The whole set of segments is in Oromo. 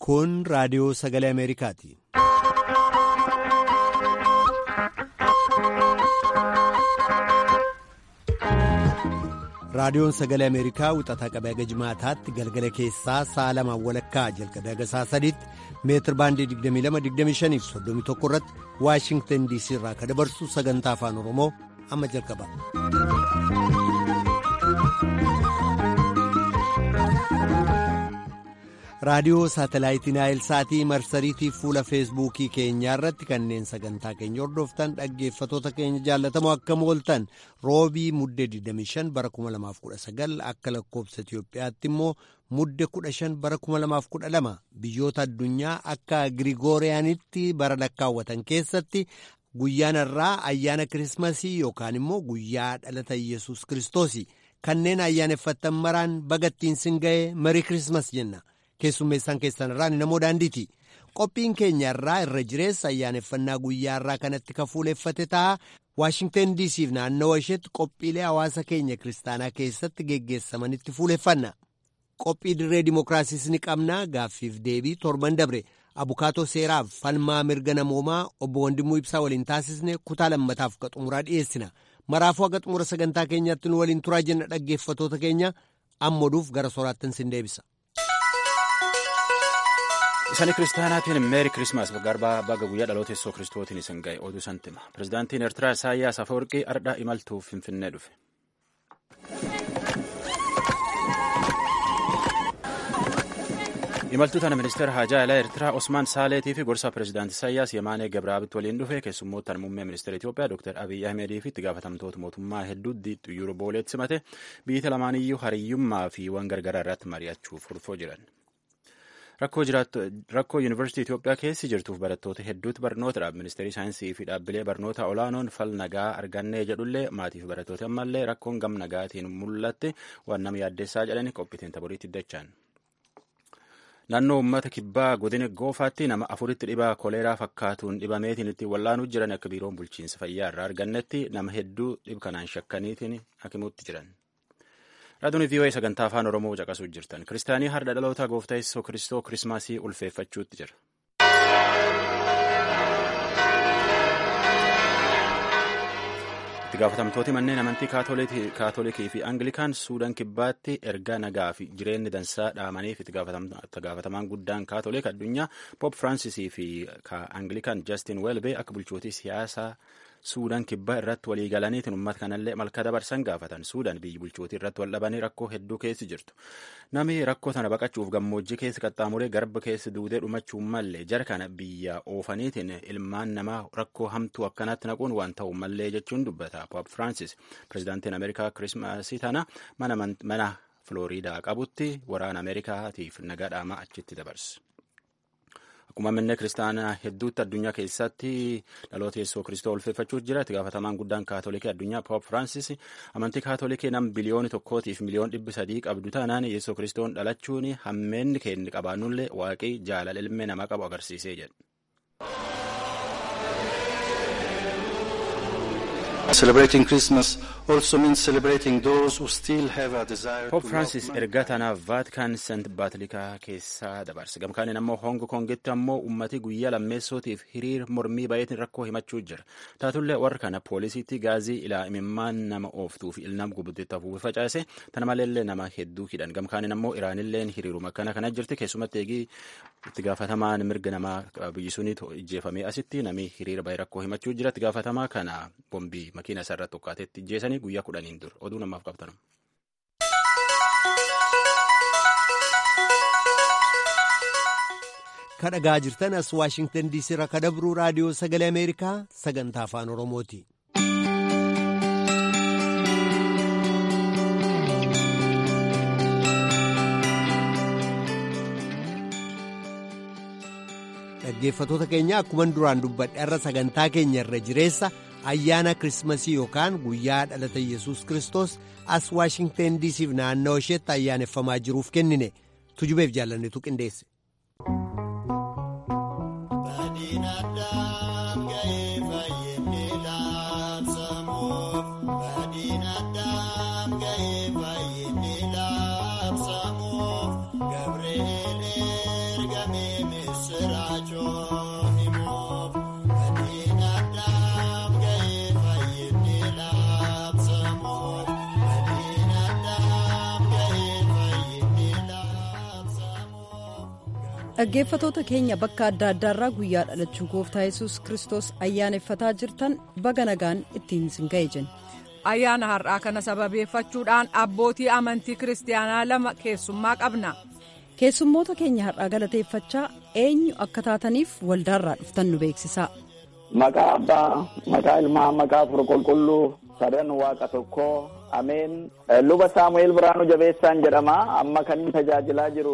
Kun raadiyoo sagalee Ameerikaati. Raadiyoon sagalee Ameerikaa wixataa qabee haga jimaataatti galgala keessaa sa'a lamaan walakkaa jalqabee haga sa'a sadiitti meetir baandii 22-25 fi 31 irratti Waashingtan DC irraa kan dabarsu sagantaa afaan Oromoo amma jalqaba. raadiyoo saatalaayitii naayilsaatii marsariitii fuula feesbuukii keenyaa irratti kanneen sagantaa keenya hordoftan dhaggeeffatoota keenya jaallatamoo akkam ooltan roobii muddee 25 bara 2019 akka lakkoobsa Itiyoophiyaatti immoo muddee 15 bara 2012 biyyoota addunyaa akka Girigooriyaanitti bara lakkaawwatan keessatti guyyaan irraa ayyaana kirismasii yookaan immoo guyyaa dhalata yesus kiristoos kanneen ayyaaneffattan maraan bagattiin sin ga'e marii kirismas jenna. keessummeessaan keessan irraa ni namoo daandiiti qophiin keenya irraa irra jireessa ayyaaneffannaa guyyaa irraa kanatti kan fuuleeffate ta'a waashingten diisiif naannawa isheetti qophiilee hawaasa keenya kiristaanaa keessatti geggeessamanitti fuuleffanna qophii dirree dimookiraasiis ni qabna gaaffiif deebii torban dabre abukaatoo seeraaf falmaa mirga namoomaa obbo Wandimuu Ibsaa waliin taasisne kutaa lammataaf ka xumuraa dhiyeessina maraafuu haga xumura sagantaa keenyaatti nu waliin turaa jenna dhaggeeffatoota keenya ammoduuf gara soraattin sin deebisa. Isaan kiristaanaatiin meeri kirismaas garbaa baga guyyaa dhaloota yesuus kiristootiin isin ga'e oduu santima. Pireezidaantiin Eertiraa Isaayyaas Afeworqii ardhaa imaltuuf Finfinnee dhufe. Imaltuu tana ministeera haajaa alaa Eertiraa Osmaan Saaleetii fi gorsaa pireezidaantii Isaayyaas Yemaanee Gabraabitti waliin dhufe keessummoota muummee ministeera Itoophiyaa Dr. Abiyyi Ahmedii fi itti gaafatamtoota mootummaa hedduutti xiyyaara booleetti simate biyyi lamaaniyyuu hariyyummaa fi waan gargaraa irratti mari'achuuf furfoo jiran. Rakkoo yuunivarsiitii Itoophiyaa keessi jirtuuf barattoota hedduutu barnoota ministeerii saayinsii fi dhaabbilee barnoota olaanoon fal nagaa argannee jedhullee maatii fi barattoota ammallee rakkoon gam nagaatiin mul'atte waan nama yaaddeessaa jedhani qophiitiin taboriitti dachaan. Naannoo uummata kibbaa godina goofaatti nama afuritti dhibaa koleeraa fakkaatuun dhibameetiin ittiin wallaanuu jiran akka biiroon bulchiinsa fayyaa irraa argannetti nama hedduu dhib kanaan shakkaniitiin hakimuutti jiran. Raadiyoon VOA sagantaa afaan Oromoo caqasuu jirtan. Kiristaanii har'a dhaloota gooftaa Yesuus Kiristoo Kirismaasii ulfeeffachuutti jira. Itti gaafatamtooti manneen amantii kaatolikii fi Angilikaan Suudaan kibbaatti ergaa nagaa fi jireenyi dansaa dhaamaniif itti gaafatamaan guddaan kaatolik addunyaa Poop Firaancisii fi Angilikaan Jastin Welbee akka bulchootii siyaasaa Suudaan kibbaa irratti walii galaniitiin uummata kanallee malka dabarsan gaafatan. Suudaan biyyi bulchootii irratti wal dhabanii rakkoo hedduu keessi jirtu. Namni rakkoo tana baqachuuf gammoojjii keessa qaxxaamuree garba keessa duudee dhumachuu mallee jara kana biyya oofaniitiin ilmaan namaa rakkoo hamtuu akkanaatti naquun waan ta'u mallee jechuun dubbata. Poop Firaansis pireezidaantiin Ameerikaa Kirismaasii tana mana Filooriidaa qabutti waraana Ameerikaatiif nagaa dhaamaa achitti dabarse. Akkuma manneen kiristaanaa hedduutti addunyaa keessatti dhaloota yesuus kiristoo ulfeeffachuuf jira. Itti gaafatamaan guddaan kaatolikii addunyaa Poop Firaansis amantii kaatolikii nam biliyooni tokkootiif miliyoon dhibbi sadii qabdu taanaan yesuus kiristoon dhalachuun hammeenni keenya qabaannullee waaqii jaalala ilmee namaa qabu agarsiisee jedha. Celebrating Christmas also means celebrating those who still have a desire Poop to Francis love ergaa tanaaf Vaatikaan Sent Baatilikaa keessaa dabarse. Gamkaaniin ammoo Hong Kongitti ammoo ummati guyyaa lammeessootiif hiriir mormii baay'eetiin rakkoo himachuu jira. Taatullee warra kana poolisiitti gaazii ilaa imimmaan nama ooftuu fi ilnam gubuddetti hafuuf facaase tana maleellee nama hedduu hidhan. Gamkaaniin ammoo Iraanilleen hiriiruma kana kana jirti keessumatti eegii itti gaafatamaan mirga namaa biyyi suni ijjeefamee asitti nami hiriira baay'ee rakkoo himachuu jira. Itti gaafatamaa kana bombii makiina isaarratti tokkaatetti ijjeesanii guyyaa kudhaniin dur oduu namaaf qabatan. kadhagaa jirtan as waashingtan diisii irraa kadabruu raadiyoo sagalee ameerikaa sagantaa afaan oromooti. dhaggeeffatoota keenya akkuma duraan dubbadhe irra sagantaa keenya irra jireessa ayyaana kirismasii yookaan guyyaa dhalata yesus kristos as waashingten diisiif naannoo isheetti ayyaaneffamaa jiruuf kennine tujubeef jaallannetu qindeesse. Gabriel ergame dhaggeeffatoota keenya bakka adda addaarraa guyyaa dhalachuu gooftaa yesus kristos ayyaaneffataa jirtan baga nagaan ittiin isin ga'e jenna. ayyaana har'aa kana sababeeffachuudhaan abbootii amantii kiristaanaa lama keessummaa qabna. keessummoota keenya har'aa galateeffachaa eenyu akka taataniif waldaarraa dhuftan nu beeksisaa. maqaa abbaa maqaa ilmaa maqaa afur qulqulluu sadan waaqa tokkoo ameen luba saamu'eel biraanuu jabeessaan jedhama amma kan inni tajaajilaa jiru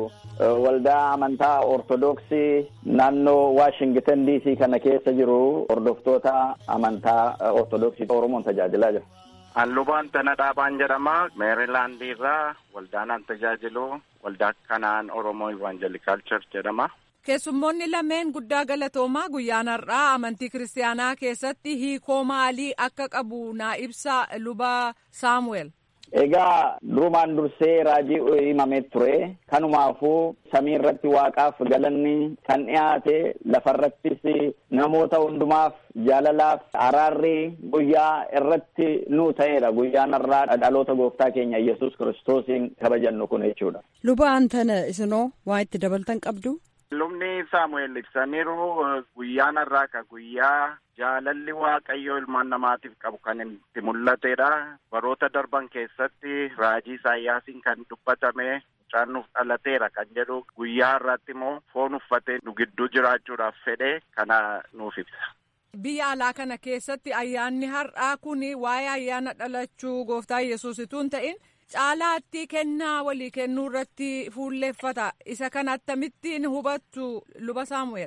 waldaa amantaa ortodoksii naannoo waashingtan diisii kana keessa jiru hordoftoota amantaa ortodoksii oromoon tajaajilaa jira. An lubaan tana dhaabaan jedhama meerilaandii irraa waldaan an tajaajilu waldaa kanaan oromoo ivaanjelikaal church jedhama. keessummoonni lameen guddaa galatoomaa guyyaan har'aa amantii kiristaanaa keessatti hiikoo maalii akka qabu naa ibsa luba saamu'eel. Egaa durumaan dursee raajii himamee ture kanumaafuu samii irratti waaqaaf galanni kan dhiyaate lafarrattis namoota hundumaaf jaalalaaf araarri guyyaa irratti nuu ta'eedha guyyaan har'aa dhaloota gooftaa keenya yesus kiristoosiin kabajannu kun jechuudha. luba antana isinoo waa itti dabaltan qabdu. Lubni Saamu'eel ibsaniiru guyyaan har'aa ka guyyaa jaalalli waaqayyoo ilmaan namaatiif qabu kan itti mul'atedha. Baroota darban keessatti raajii Isaayyaasiin kan dubbatame mucaan nuuf dhalateera kan jedhu guyyaa har'aatti immoo foon uffatee nu gidduu jiraachuudhaaf fedhe kana nuuf ibsa. Biyya alaa kana keessatti ayyaanni har'aa kun waa'ee ayyaana dhalachuu gooftaa yesus utuu hin ta'in caalaatti kennaa walii kennuu irratti fuulleeffata isa kana akkamittiin hubattu luba saamu'eel.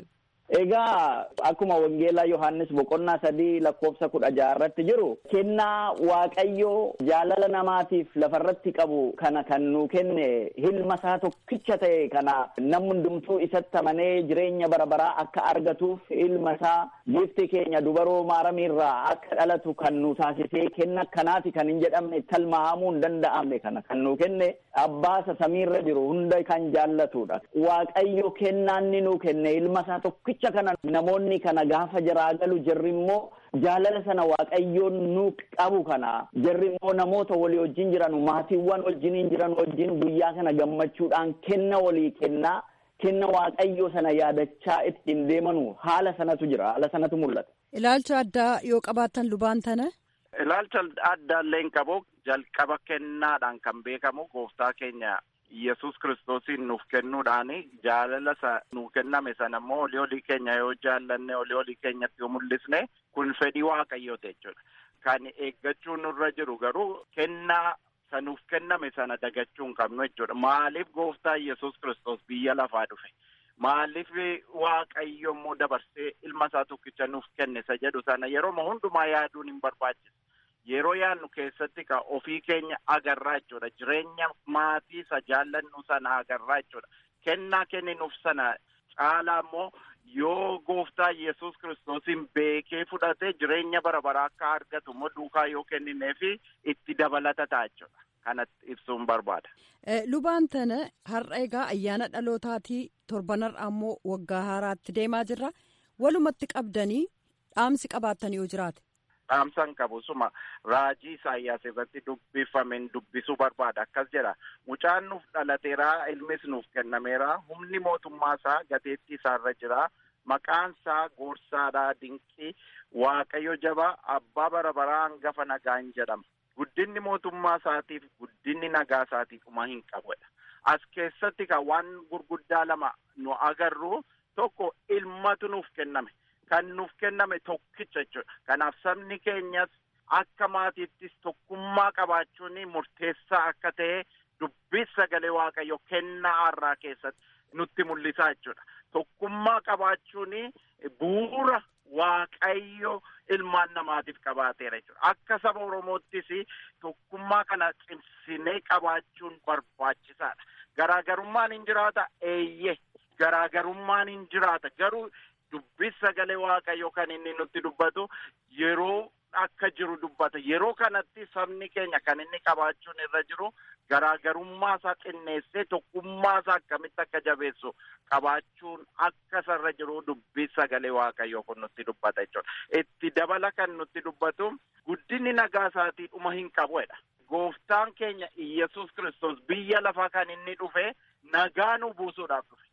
Egaa akkuma wangeelaa Yohaannis boqonnaa sadii lakkoofsa kudha jaha irratti jiru kennaa waaqayyoo jaalala namaatiif lafarratti qabu kana kan nu kenne ilma isaa tokkicha ta'e kana namni hundumtuu isatti amanee jireenya bara baraa akka argatuuf ilma isaa giifti keenya dubaroo maaramiirraa akka dhalatu kan nu taasisee kenna akkanaati kan hin jedhamne talmahamuu hin danda'amne kana kan nu kenne abbaasa samiirra jiru hunda kan jaallatudha waaqayyo kennaanni nu kenne ilma isaa tokkicha Jecha kana namoonni kana gaafa jaraa galu jarri immoo jaalala sana waaqayyoon nu qabu kana jarri immoo namoota walii wajjin jiran maatiiwwan wajjiniin jiran wajjin guyyaa kana gammachuudhaan kenna walii kennaa kenna waaqayyoo sana yaadachaa ittiin deemanu haala sanatu jira haala sanatu mul'ata. Ilaalcha addaa yoo qabaattan lubaan tana. Ilaalcha addaa illee hin qabu jalqaba kennaadhaan kan beekamu gooftaa keenya Yesus kiristoosiin nuuf kennuudhaan jaalala isa nuuf kenname sana immoo olii olii keenya yoo jaallanne olii olii keenyatti yoo mul'isne kun fedhii waaqayyooti jechuudha. Kan eeggachuu nurra jiru garuu kennaa isa nuuf kenname sana dagachuu hin qabnu jechuudha. Maaliif gooftaa Yesus kiristoos biyya lafaa dhufe? Maaliif waaqayyo immoo dabarsee ilma isaa tokkicha nuuf kenne isa jedhu sana yeroo hundumaa yaaduun hin barbaachisu. Yeroo yaadnu keessatti ka ofii keenya agarraa jechuudha. Jireenya maatii isa jaallannu sana agarraa jechuudha. Kennaa kenninuuf sana caalaa immoo yoo gooftaa Yesus kiristoosiin beekee fudhatee jireenya bara baraa akka argatu immoo duukaa yoo kennineefi itti dabalata ta'a jechuudha. Kanatti ibsuun barbaada. Lubaan tana har'a egaa ayyaana dhalootaatii torbanarraa immoo waggaa haaraatti deemaa jirra. Walumatti qabdanii dhaamsi qabaattan yoo jiraate. dhaamsan qabu suma raajii Isaayyaas irratti dubbifameen dubbisuu barbaada akkas jedha mucaan nuuf dhalateera ilmis nuuf kennameera humni mootummaa isaa gateettii isaarra jira maqaan isaa goorsaadha dinqii waaqayyo jaba abbaa bara baraa hangafa nagaan jedhama guddinni mootummaa isaatiif guddinni nagaa isaatiif dhuma hin qabudha as keessatti kan waan gurguddaa lama nu agarru tokko ilmatu nuuf kenname. Kan nuuf kenname tokkicha jechuudha. Kanaaf sabni keenyas akka maatiittis tokkummaa qabaachuun murteessaa akka ta'e dubbii sagalee waaqayyo kennaa har'aa keessatti nutti mul'isaa jechuudha. Tokkummaa qabaachuun bu'uura waaqayyo ilmaan namaatiif qabaateera jechuudha. Akka saba Oromoottis tokkummaa kana cimsinee qabaachuun barbaachisaadha. Garaagarummaan hin jiraata eeyyee garaagarummaan hin jiraata garuu. Dubbii sagalee waaqayyo kan inni nutti dubbatu yeroo akka jiru dubbata yeroo kanatti sabni keenya kan inni qabaachuun irra jiru garaagarummaa isaa xinneessee tokkummaa isaa akkamitti akka jabeessu qabaachuun akka isarra jiru dubbii sagalee waaqayyo kun nutti dubbata jechuudha. Itti dabala kan nutti dubbatu guddinni nagaa isaatii dhuma hin qabudha. Gooftaan keenya Iyyasuus kiristoos biyya lafaa kan inni dhufe nagaa nu buusuudhaaf dhufe.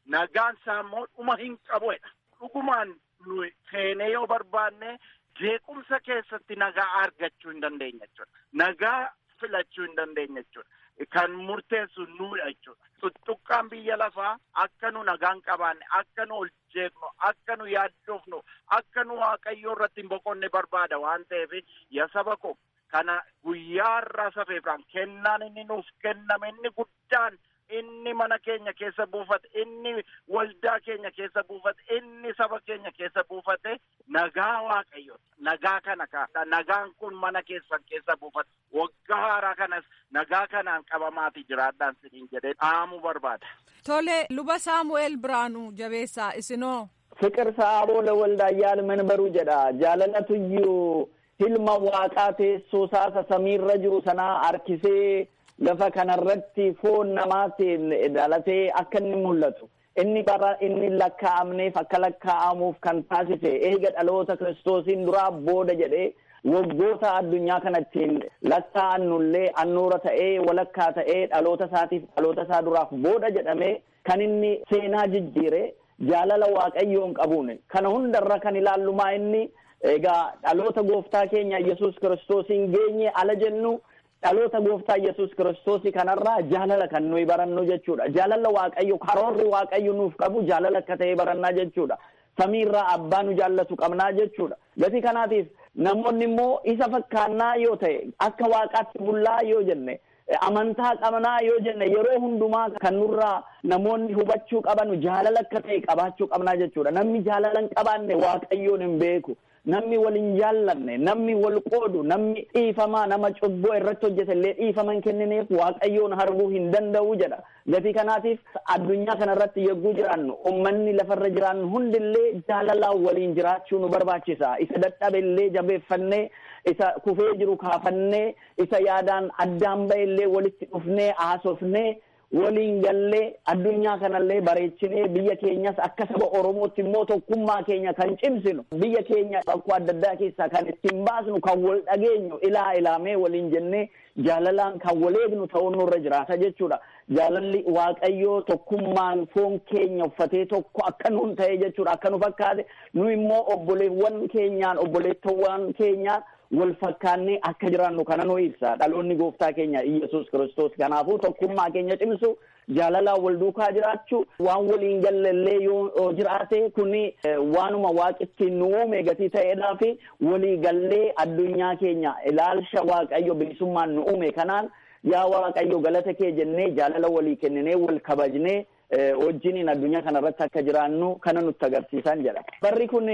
nagaan isaa immoo dhuma hin qabuudha. Dhugumaan nu seenee yoo barbaanne jeequmsa keessatti nagaa argachuu hin dandeenya jechuudha. Nagaa filachuu hin dandeenya jechuudha. Kan murteessu nuudha jechuudha. Tuttuqqaan biyya lafaa akka nu nagaan qabaanne, akka nu ol jeeqnu, akka nu yaaddofnu, akka nu waaqayyoo irratti hin boqonne barbaada waan ta'eef yaa saba koo kana guyyaa irraa safeefraan kennaan inni nuuf kenname inni guddaan inni mana keenya keessa buufate inni waldaa keenya keessa buufate inni saba keenya keessa buufate nagaa waaqayyooti nagaa kana kaadha nagaan kun mana keessan keessa buufate waggaa haaraa kanas nagaa kanaan qabamaati jiraadhaan siniin jedhee dhaamuu barbaada. Tole luba Saamu'eel Biraanuu jabeessaa isinoo. Fiqir sa'aaboo lawaldaayyaan manbaruu jedha jaalalatuyyuu hilma waaqaa teessoo saasa samiirra jiru sanaa harkisee lafa kanarratti foon namaatiin dhalatee akka inni mul'atu inni bara inni lakkaa'amneef akka lakkaa'amuuf kan taasise eega dhaloota kiristoosiin duraa booda jedhee waggoota addunyaa kanattiin lakkaa'annullee annuura ta'ee walakkaa ta'ee dhaloota isaatiif dhaloota isaa duraaf booda jedhamee kan inni seenaa jijjiire jaalala waaqayyoon qabuun kana hundarra kan ilaallumaa inni egaa dhaloota gooftaa keenya yesus kiristoosiin geenye ala jennu dhaloota gooftaa yesus kiristoosii kanarraa jaalala kan nuyi barannu jechuudha jaalala waaqayyo karoorri waaqayyo nuuf qabu jaalala akka ta'e barannaa jechuudha samiirraa abbaa nu jaallatu qabnaa jechuudha gatii kanaatiif namoonni immoo isa fakkaannaa yoo ta'e akka waaqaatti bullaa yoo jenne amantaa qabnaa yoo jenne yeroo hundumaa kan nurraa namoonni hubachuu qabanu jaalala akka ta'e qabaachuu qabnaa jechuudha namni jaalala hin qabaanne waaqayyoon hin beeku namni wal hin jaallanne namni wal qoodu namni dhiifamaa nama cubboo irratti hojjete illee dhiifama hin kennineef waaqayyoon harbuu hin danda'u jedha gatii kanaatiif addunyaa kana irratti yogguu jiraannu ummanni lafarra jiraannu hundillee jaalalaan waliin jiraachuu nu barbaachisa isa dadhabe illee jabeeffannee isa kufee jiru kaafannee isa yaadaan addaan ba'e illee walitti dhufnee haasofnee waliin gallee addunyaa kanallee bareechinee biyya keenyas akka saba oromootti immoo tokkummaa keenya kan cimsinu biyya keenya bakkoo adda addaa keessaa kan ittiin baasnu kan wal dhageenyu ilaa ilaamee waliin jennee jaalalaan kan wal eegnu ta'uun nurra jiraata jechuudha jaalalli waaqayyoo tokkummaan foon keenya uffatee tokko akka nuun ta'e jechuudha akka nu fakkaate nu immoo obboleewwan keenyaan obboleettowwan keenyaan wal fakkaannee akka jiraannu kana nu ibsa dhaloonni gooftaa keenya iyesus kiristoos kanaafuu tokkummaa keenya cimsu jaalalaan wal duukaa jiraachuu waan waliin gallallee yoo jiraate kuni waanuma waaqitti nu uume gatii ta'eedhaa fi walii gallee addunyaa keenya ilaalcha waaqayyo bilisummaan nu uume kanaan yaa waaqayyo galata kee jennee jaalala walii kenninee wal kabajnee wajjiniin addunyaa kana irratti akka jiraannu kana nutti agarsiisan jedha. Barri kun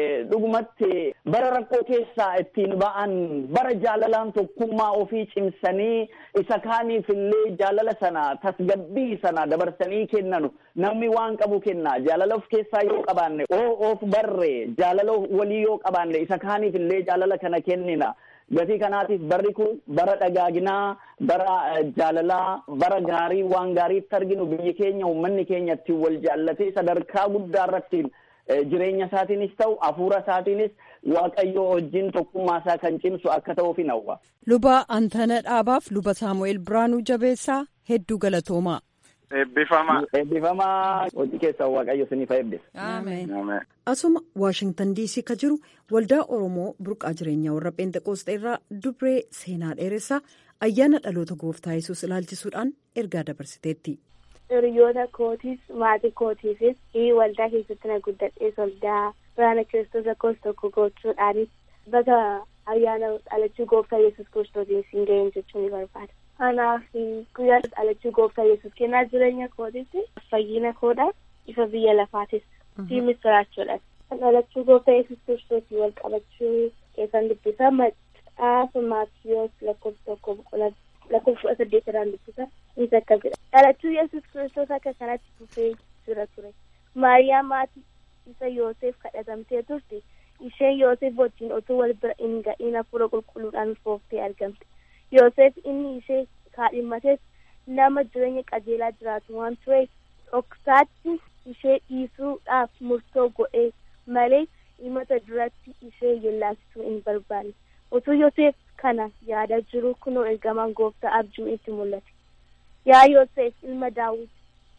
dhugumatti bara rakkoo keessaa ittiin ba'an bara jaalalaan tokkummaa ofii cimsanii isa kaaniif illee jaalala sana tasgabbii sana dabarsanii kennanu namni waan qabu kenna jaalala of keessaa yoo qabaanne oo of barre jaalala walii yoo qabaanne isa kaaniif illee jaalala kana kennina. gatii kanaatiif barri kun bara dhagaaginaa bara jaalalaa bara gaarii waan gaariitti arginu biyyi keenya uummanni keenya ittiin wal jaallatee sadarkaa guddaa irratti jireenya isaatiinis ta'u hafuura isaatiinis waaqayyo wajjin tokkummaa isaa kan cimsu akka ta'uuf hin hawwa. Luba Antana Dhaabaaf luba Saamu'eel Biraanuu Jabeessaa hedduu galatoomaa. Eebbifamaa. Eebbifamaa hojii keessaa waaqayyo isiniif eebbisa. Ameen. Asuma Waashingtan diisii ka jiru waldaa Oromoo burqaa jireenyaa warra Pheenxeqoosxee irraa dubree seenaa dheeressaa ayyaana dhaloota gooftaa yesus ilaalchisuudhaan ergaa dabarsiteetti. Hiriyoota kootiis maatii kootiifis waldaa keessatti na guddadhees waldaa biraana kiristoos lakkoofsa tokko gochuudhaanis baga ayyaana dhalachuu gooftaa yesus kiristoosiin siin ga'een jechuu ni barbaada. Kanaaf guyyaa dhalachuu gooftaa yesus kennaa jireenya kootitti fayyina koodhaaf ifa biyya lafaatis fi misiraachuudhaaf. Dhalachuu gooftaa yesus kiristoosii wal qabachuu keessan dubbisa maxxaafa maatiyoos lakkoofsa tokko boqonnaa lakkoofsa kudha saddeet irraan dubbisa innis akka jedha. Dhalachuu yesus kiristoos akka kanatti fufee jira ture. Maariyaam maatii isa Yoosef kadhatamtee turte. Isheen Yoosef wajjin otoo wal bira hin ga'iin hafuura qulqulluudhaan ulfooftee argamte. Yoosef inni ishee kaadhimmates nama jireenya qajeelaa jiraatu waan tureef dhoksaatti ishee dhiisuudhaaf murtoo godhee malee himata duratti ishee yellaasisuu hin barbaanne. Otoo Yoosef kana yaada jiru kunoo ergamaan gooftaa abjuun itti mul'ate. Yaa Yoosef ilma Daawit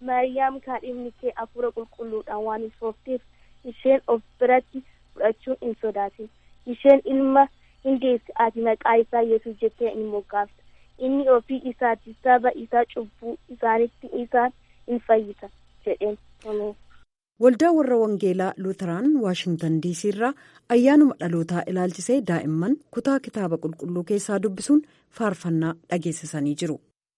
Maariyaam kaadhimni kee hafuura qulqulluudhaan waan ulfoofteef isheen of biratti fudhachuun hin sodaatin. Isheen ilma hin deessi ati maqaa isaa Yesuus jettee hin moggaafta. Inni ofii isaati saba isaa cubbuu isaanitti isaan hin fayyisa jedheen. Waldaa warra Wangeelaa Luuteraan Waashintan Diisii irraa ayyaanuma dhalootaa ilaalchisee daa'imman kutaa kitaaba qulqulluu keessaa dubbisuun faarfannaa dhageessisanii jiru.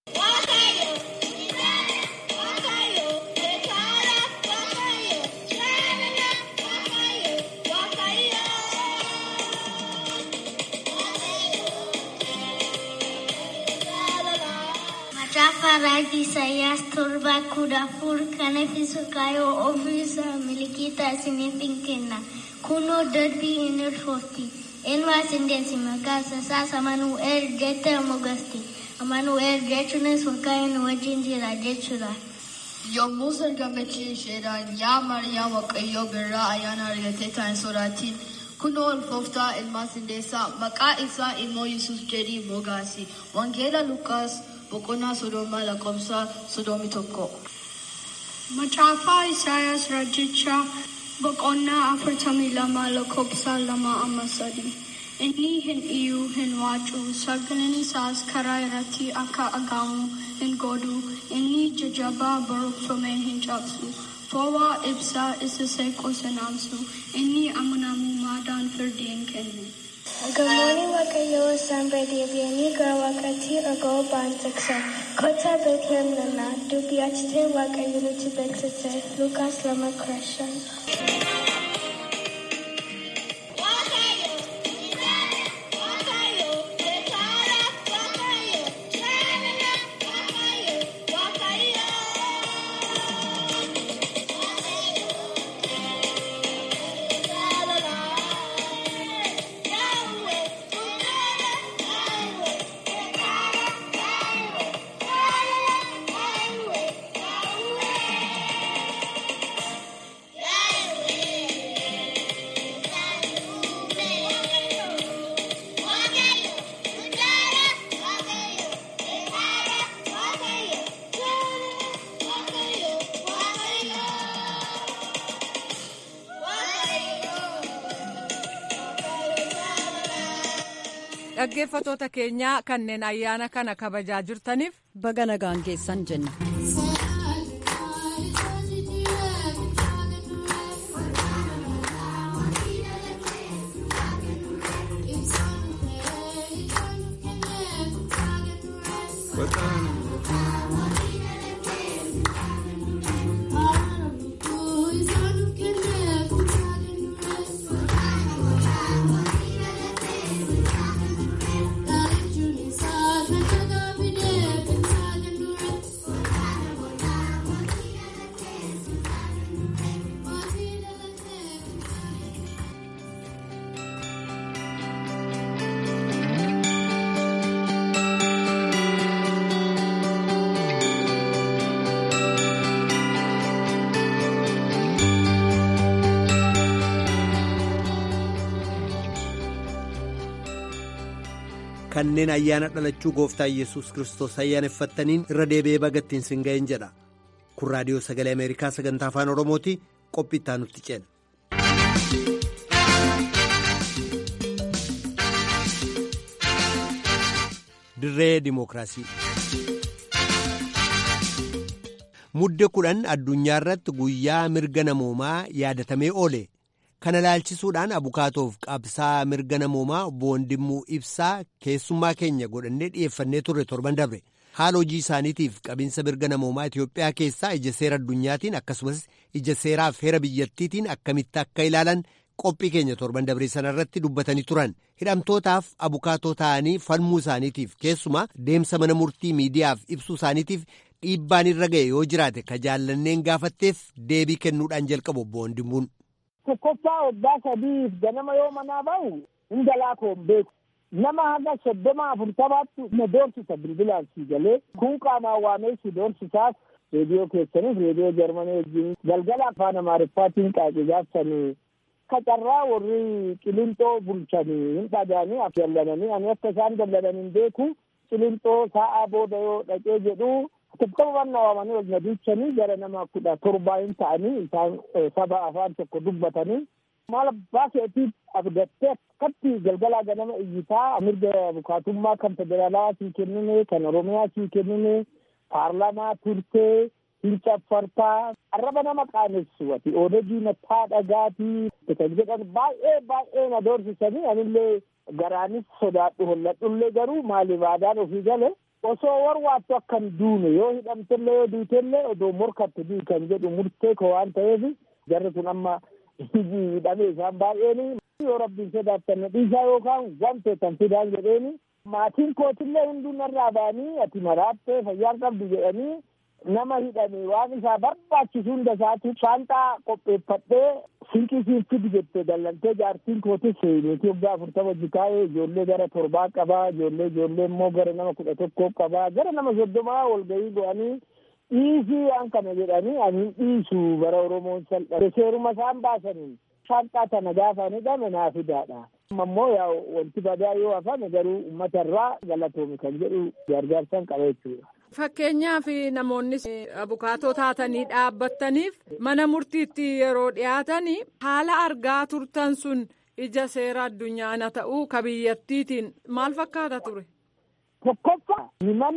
Macaafa raajii Isaayyaas torba kudha afur kan ibsu kaayoo ofiisaa milikiita isiniif hin kenna. Kunoo darbii hin ulfoofti. Ilmaas hin deessi maqaa isaas Amanu'eel jettee moggaasti. Amanu'eel jechuunis Waaqayyoon wajjin jira jechuudha. Yommus ergamichi isheedhaan yaa Maariyaam Waaqayyoo birraa ayyaana argattee taa'in sodaatin. Kunoo ulfooftaa ilmaas hin deessaa maqaa isaa immoo Yesuus jedhii moggaasi. Wangeela Lukaas boqonnaa soddoma lakkoofsa soddomii tokko. Macaafaa Isaayaas Raajichaa boqonnaa afurtamii lama lakkoofsa lama amma sadii. Inni hin iyyuu hin waacu sagaleen isaas karaa irratti akka dhagahamu hin godhu inni jajjabaa barreeffamee hin cabsu. Fo'aa ibsaa isa seequs hin aamsu inni amanamummaadhaan firdii hin kennu. Gamoonni Waaqayyoo isaan deebi'anii gara waaqaatti dhaga'uu ba'an tiksan. Kottaa Beetlehem nana dubbii achitee Waaqayyo nutti beeksise. Lukaas lama kudha shan. dhaggeeffatoota keenyaa kanneen ayyaana kana kabajaa jirtaniif baga nagaan geessan jenna. kanneen ayyaana dhalachuu gooftaa yesus kristos ayyaaneffattaniin irra deebi'ee bagattiin sin ga'een jedha kun raadiyoo sagalee ameerikaa sagantaa afaan oromooti qophii itti nutti ceena. dirree dimookiraasii. mudde kudhan addunyaa irratti guyyaa mirga namoomaa yaadatamee oole. kana ilaalchisuudhaan abukaatoof qabsaa mirga namoomaa obbo Wandimmuu Ibsaa keessummaa keenya godhannee dhiyeeffannee turre torban dabre haala hojii isaaniitiif qabinsa mirga namoomaa Itoophiyaa keessaa ija seera addunyaatiin akkasumas ija seeraaf heera biyyattiitiin akkamitti akka ilaalan qophii keenya torban dabre sanarratti dubbatanii turan hidhamtootaaf abukaatoo ta'anii falmuu isaaniitiif keessumaa deemsa mana murtii miidiyaaf ibsuu isaaniitiif dhiibbaan irra ga'e yoo jiraate ka jaallanneen gaafatteef deebii kennuudhaan jalqabu obbo Wandimmuun. tokkoffaa waggaa sadiif ganama yoo manaa bahu hin galaa koon beeku nama haga soddoma afurtamaatti na doorsisa bilbilaan si galee kun qaamaan waamee si doorsisaas reediyoo keessaniif reediyoo jarmanii wajjin galgala afaan amaariffaatiin qaaqi gaafsanii kacarraa warri qilinxoo bulchanii hin dhagaanii af dallananii ani akka isaan dallanan hin beeku qilinxoo sa'aa booda yoo dhaqee jedhu Tokkoman waamanii wal nadiichanii gara nama kudha torbaa hin ta'anii isaan saba afaan tokko dubbatanii maal abbaa keetiif abdattee akkatti galgalaa ganama iyyitaa mirga bukaatummaa kan federaalaa sii kennine kan oromiyaa sii kennine paarlamaa turtee hin caffartaa arraba nama qaanessu ati oodegii mataa dhagaatii kan jedhan baay'ee baay'ee na doorsisanii anillee garaanis sodaadhu holladhullee garuu maaliif aadaan ofii gale osoo warwaattu akkan duune yoo hidhamtellee yoo duutellee odoo morkattu dii kan jedhu murtee ko waan ta'eef jarri kun amma hidhamee isaan baay'een yoo rabbiin sodaattan dhiisaa yookaan wanteetan fidaan jedheeni maatiin kootillee hunduu narraa ba'anii ati maraattee fayyaan qabdu jedhanii nama hidhame waan isaa barbaachisu hunda isaatu shaanxaa qopheeffadhee sinqii siin fidi jettee dallantee jaartiin kootis niitii waggaa afurtama jikaa'ee ijoollee gara torbaa qabaa ijoollee ijoollee immoo gara nama kudha tokkoo qabaa gara nama soddomaa walgahii go'anii dhiisii waan kana jedhanii ani dhiisu bara oromoon salphate seeruma isaan baasaniin shaanxaa tana gaafa ni dhame naa fidaadha. ammoo yaa wanti badaa yoo hafame garuu uummata irraa galatoomi kan jedhu gargaarsan qaba jechuudha. Fakkeenyaaf namoonni abukaatoo taatanii dhaabbattaniif mana murtiitti yeroo dhiyaatan haala argaa turtan sun ija seera addunyaana ta'uu ka biyyattiitiin maal fakkaata ture? Tokkoffaa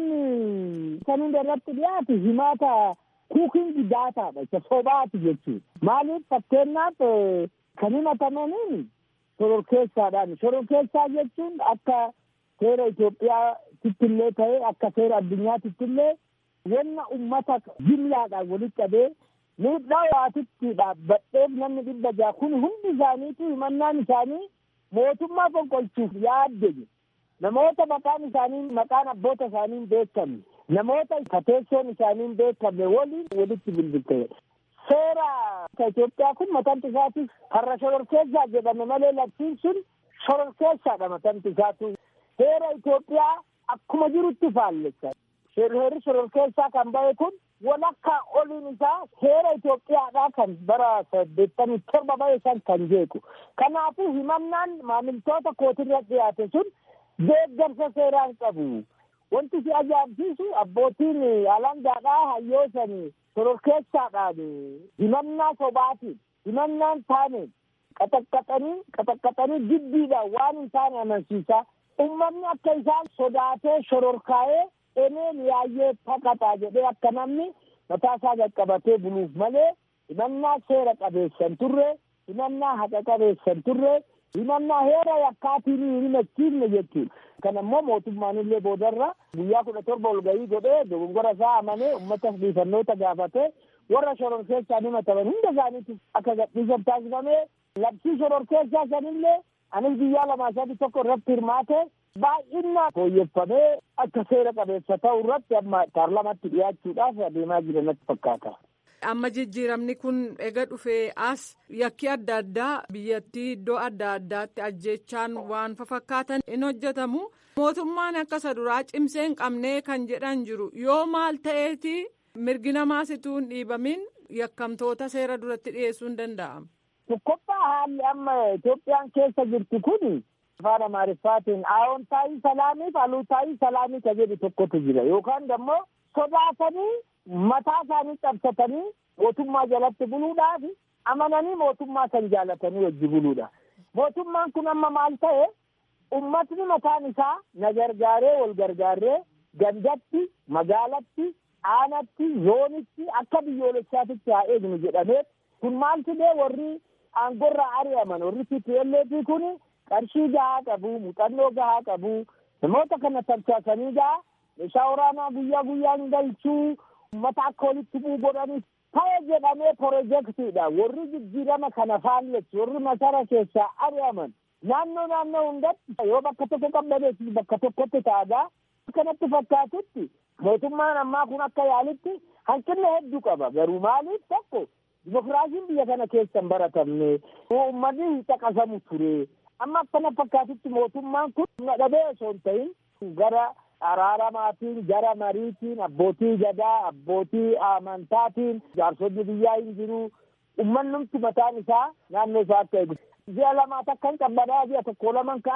himanni kan hunda irratti dhiyaatu himaata kuukingi daataadha isa sobaati jechuudha. Maaliif fakkeenyaaf kan himatamaniin shororkeessaadhaan shororkeessaa jechuun akka seera Itoophiyaatitti illee ta'e akka seera addunyaatitti illee wanna ummata jimlaadhaan walitti qabee miidhaa waatitti dhaabbadheef namni dhibba ja'a kun hundi isaaniitu himannaan isaanii mootummaa fonqolchuuf yaadde namoota maqaan isaanii maqaan abboota isaanii hin beekamne namoota kateessoon isaanii hin beekamne waliin walitti bilbilteedha. seera Itoophiyaa kun matamti isaatiif har'a shororkeessaa jedhame malee labsiin sun shororkeessaadha matamti isaatu. Seera Itoophiyaa akkuma jirutti faallessa. Heerri shororkeessaa kan bahe kun walakkaa oliin isaa seera Itoophiyaadhaa kan bara saddeettamii torba bahe san kan jeequ. Kanaafuu himannaan maamiltoota kootirra dhiyaate sun deeggarsa seeraan qabu. Wanti si ajaa'ibsiisu abbootiin alangaadhaa hayyoosanii shororkeessaadhaan himannaa sobaatiin himannaan taaneen qaxaqqaxanii qaxaqqaxanii jibbiidhaan waan hin taane amansiisaa ummanni akka isaan sodaatee shororkaa'ee eneen yaayyee taqaxaa jedhee akka namni mataa isaa qaqqabatee buluuf malee himannaa seera qabeessan turre himannaa haqa qabeessan turre himannaa heera yakkaatiin hin himachiifne jechuudha. Kana immoo mootummaan illee boodarra guyyaa kudha torba ol gahii godhee dogongora isaa amanee uummata dhiifannoota gaafatee warra shororkeessaan himataman hunda isaaniitti akka gadhiisan taasifamee labsii shororkeessaa sanillee anis guyyaa lamaa sadii tokko irratti hirmaate baay'inaan fooyyeffamee akka seera qabeessa ta'u irratti amma paarlamaatti dhiyaachuudhaaf adeemaa jiran natti fakkaata. Amma jijjiiramni kun ega dhufee as yakki adda addaa biyyattii iddoo adda addaatti ajjechaan waan fakkaatan in hojjetamu. Mootummaan akka isa duraa cimsee hin qabnee kan jedhan jiru yoo maal ta'eeti mirgi namaasituu hin dhiibamin yakkamtoota seera duratti dhiyeessuu hin danda'amu. Tokkoffaa haalli amma Itoophiyaan keessa jirtu kun afaan Amaariffaatiin aawontaayii salaamii fi aluutaayii salaamii ka jedhu tokkotu jira yookaan immoo sodaatanii mataa isaanii cabsatanii mootummaa jalatti buluudhaaf amananii mootummaa san jaalatanii wajji buluudha. Mootummaan kun amma maal ta'e ummatni mataan isaa na gargaaree wal gargaaree gandatti magaalatti aanatti zoonitti akka biyyoolessaatitti haa eegnu jedhamee kun maal fidee warri aangorraa ari'aman warri TPLF kun qarshii gahaa qabu muuxannoo gahaa qabu namoota kana tarsaasanii gahaa meeshaa waraanaa guyyaa guyyaan galchuu ummata akka walitti bu'u godhanii ta'e jedhamee pirojektiidha warri jijjiirama kana faalleessu warri masara keessaa ari'aman naannoo naannoo hundatti yoo bakka tokko qabdaneessis bakka tokkotti ta'agaa kanatti fakkaatutti mootummaan ammaa kun akka yaalitti hanqina hedduu qaba garuu maaliif tokko dimokiraasiin biyya kana keessa hin baratamne uummanni hin caqasamu ture amma akkana fakkaatutti mootummaan kun dhabee osoo hin ta'in gara araaramaatiin gara mariitiin abbootii gadaa abbootii amantaatiin jaarsonni biyyaa hin jiru ummannumti mataan isaa naannoo isaa akka eegu ji'a lamaa takka hin qabbanaa ji'a tokko laman ka'a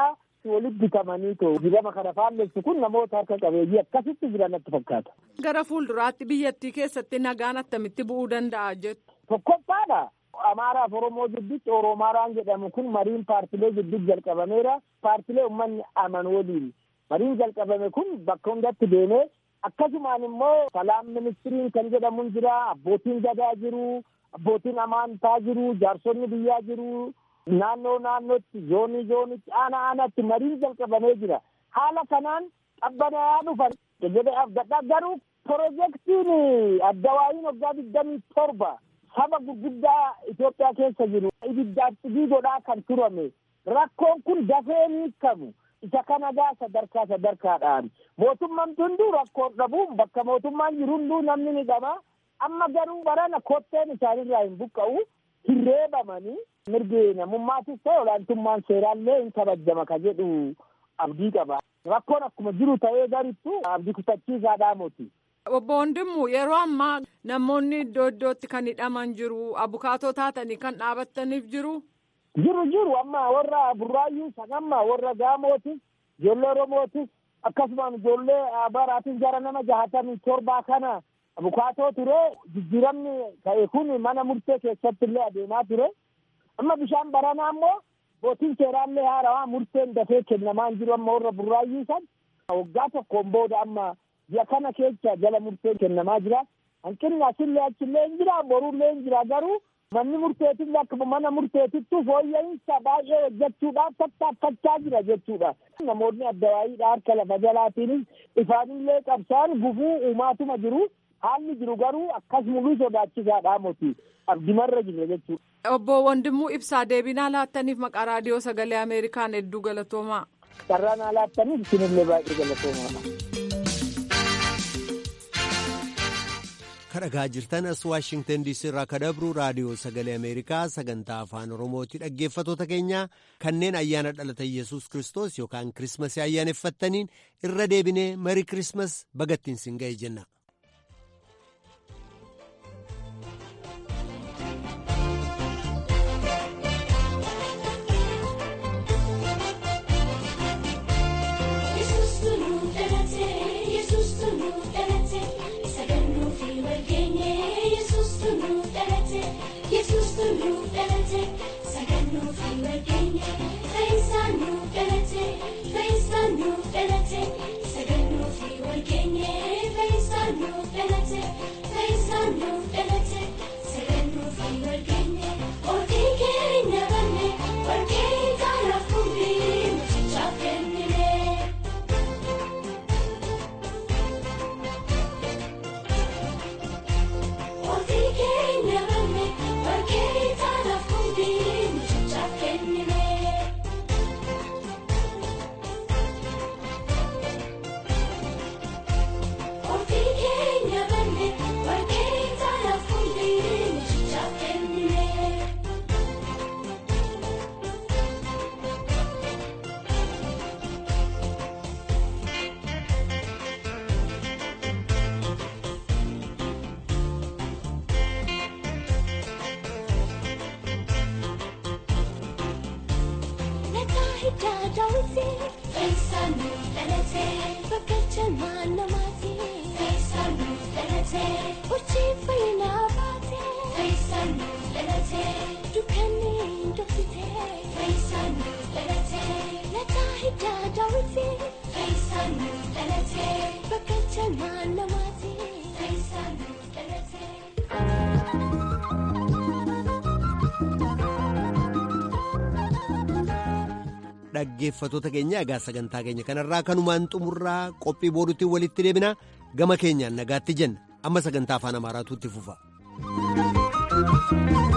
akkasitti walitti bitamanii too jirama kana faallessu kun namoota harka qabeeyyii akkasitti jiran natti fakkaata. Gara fuulduraatti biyyattii keessatti nagaan attamitti bu'uu danda'a jettu. Tokkoffaadha. Amaaraaf Oromoo gidduutti Oromaaraan jedhamu kun mariin paartilee gidduutti jalqabameera. Paartilee uummanni amanu waliin. Mariin jalqabame kun bakka hundatti deemee akkasumaan immoo salaam ministiriin kan jedhamu jira. Abbootiin gadaa jiru. Abbootiin amantaa jiru. Jaarsonni biyyaa jiru. Naannoo naannootti zoonii zoonitti aanaa aanaatti mariin jalqabamee jira. Haala kanaan qabbanaa'aa dhufan jedhee abdadhaa garuu pirojektiin addawaayiin waggaa digdamii torba saba gurguddaa Itoophiyaa keessa jiru ibiddaaf xibii godhaa kan turame rakkoon kun dafee ni hiikamu isa kana gaa sadarkaa sadarkaadhaan mootummaan hunduu rakkoon dhabuun bakka mootummaan jiru hunduu namni ni dhama amma garuu barana kotteen isaanirraa hin buqqa'u hin reebamanii mirgi namummaatis ta'e olaantummaan seeraallee hin kabajama ka jedhu abdii qaba rakkoon akkuma jiru ta'ee garittu abdii kutachiisaadhaa moti. Obbo Wandimmu yeroo ammaa namoonni iddoo iddootti kan hidhaman jiru abukaatoo taatanii kan dhaabattaniif jiru. Jiru jiru amma warra burraayyuu san amma warra gaamootis ijoollee oromootis akkasumaan ijoollee baraatis gara nama jahatamii torbaa kana abukaatoo ture jijjiiramni ta'e kun mana murtee keessatti illee adeemaa ture amma bishaan baranaa immoo bootiin seeraallee haarawaa murteen dafee kennamaa hin jiru amma warra burraayyuu san waggaa tokkoon booda amma ji'a kana keessa jala murteen kennamaa jira hanqinni asillee achillee hin jira borullee hin jira garuu manni murteetillee akkuma mana murteetittu fooyya'insa baay'ee hojjechuudhaaf tattaaffachaa jira jechuudha. Namoonni addawaayiidha harka lafa jalaatiinis ifaanillee qabsaan gufuu uumaatuma jiru haalli jiru garuu akkas mul'uu sodaachisaadha moti abdimarra jira jechuudha. Obbo Wandimuu Ibsaa deebinaa laattaniif maqaa raadiyoo sagalee Ameerikaan hedduu galatoomaa. Carraa naa laattaniif isinillee baay'ee galatoomaa. kadhagaa jirtan as waashingtan diisii irraa kadabru raadiyoo sagalee ameerikaa sagantaa afaan oromooti dhaggeeffatoota keenya kanneen ayyaana dhalata yesus kristos yookaan kirismasii ayyaaneffattaniin irra deebinee marii kirismas bagattiin sin ga'e jenna. dhaggeeffatoota keenya egaa sagantaa keenya kanarraa kanumaan xumurraa qophii boodutti walitti deebina gama keenyaan nagaatti jenna amma sagantaa afaan amaaraatu itti fufa.